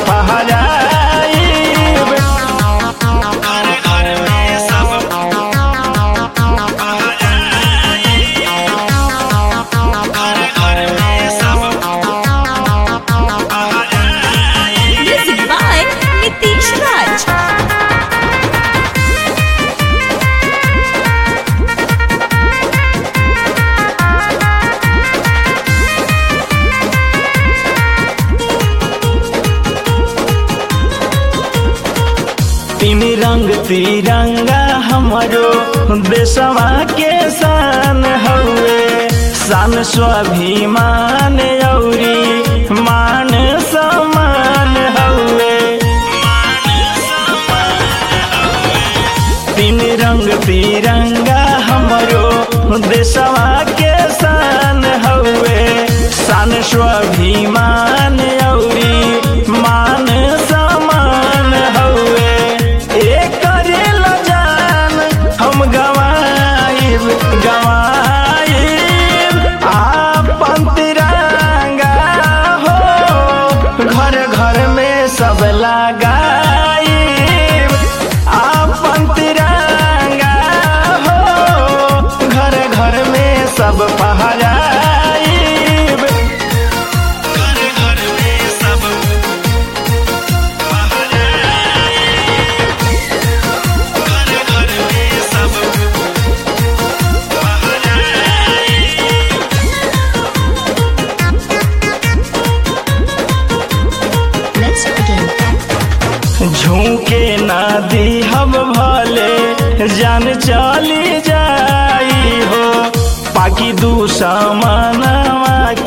पहराई घर घर में सब घर घर में सब Music by Nitish Raj. तीन रंग तिरंगा हमारो देशवा के शान हउए शान स्वाभिमान औरी मान सम्मान हउए तीन रंग तिरंगा हमारो देशवा के शान हउए शान स्वाभिमान औरी मान सम्मान हउए एकरे ला जान हम गवाइब गवाइब आपन तिरंगा हो घर घर में सब लगाइब आपन तिरंगा हो घर घर में सब पहराइब घर घर में सब घर घर में सब Let's begin. झूके ना दी हम भले जान चली जाई हो पाकि दुश्मनवा